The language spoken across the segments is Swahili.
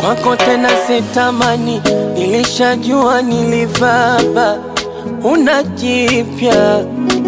kwako tena sitamani, nilishajua nilivaba, una jipya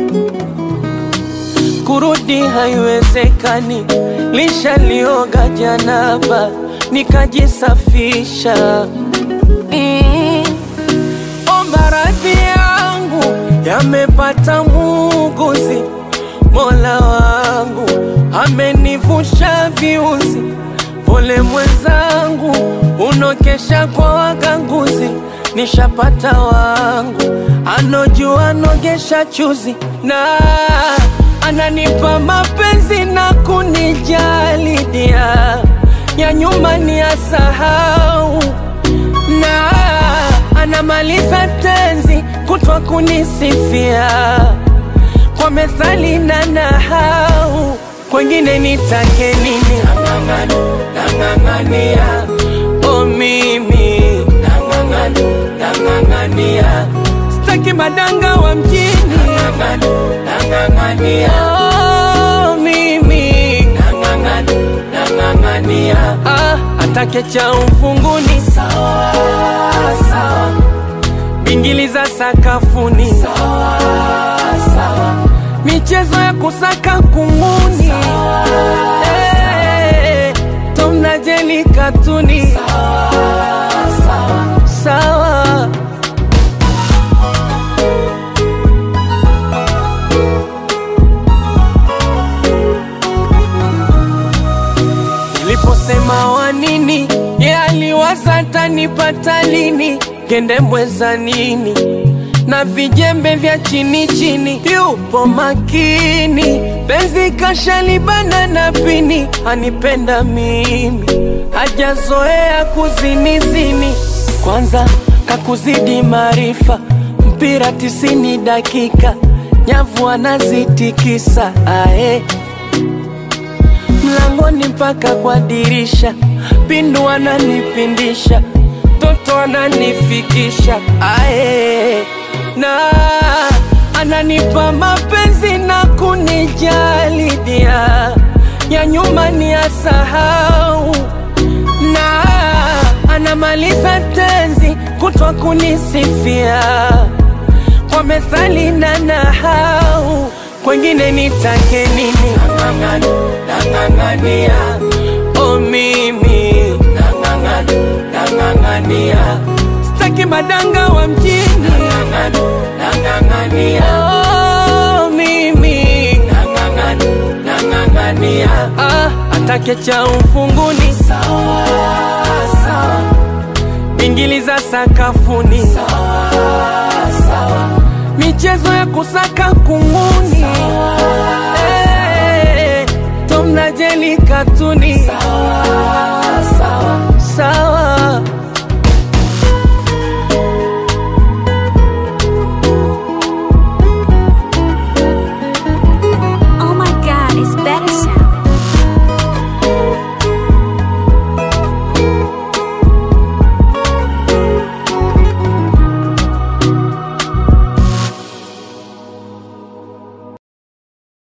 kurudi haiwezekani, lishalioga janaba nikajisafisha. Mm. O, maradhi yangu yamepata muuguzi, Mola wangu amenivusha viuzi. Pole mwenzangu, unokesha kwa waganguzi, nishapata wangu anojua nogesha chuzi na ananipa mapenzi na kunijali dia ya nyuma ni asahau na anamaliza tenzi kutwa kunisifia kwa methali na nahau kwengine nitake nini nang'ang'ani nang'ang'ania o mimi nang'ang'ani nang'ang'ania staki madanga wa mjini nang'ang'ania oh, mimi nang'ang'ani nang'ang'ania ah, atake cha ufunguni sawa sawa bingili za sakafuni sawa sawa michezo ya kusaka kunguni Eh, Tom na Jerry katuni sawa sawa sawa Niliposema wa nini, ye aliwaza tanipata lini, gendembwe za nini na vijembe vya chini chini, yupo makini, penzi kashalibana na pini, anipenda mimi, hajazoea kuzinizini, kwanza kakuzidi maarifa, mpira tisini dakika, nyavu anazitikisa ae mlangoni mpaka kwa dirisha, pindu ananipindisha, toto ananifikisha ae, na ananipa mapenzi na kunijali dia ya nyuma ni asahau, na anamaliza tenzi kutwa kunisifia kwa methali na nahau kwengine nitake nini nang'ang'ani nang'ang'ania o mimi nang'ang'ani nang'ang'ania staki madanga wa mjini nang'ang'ani nang'ang'ania o mimi nang'ang'ani nang'ang'ania ah, atake cha ufunguni sawa sawa bingili za sakafuni sawa sawa michezo ya kusaka kunguni Eh, Tom na Jerry katuni sawa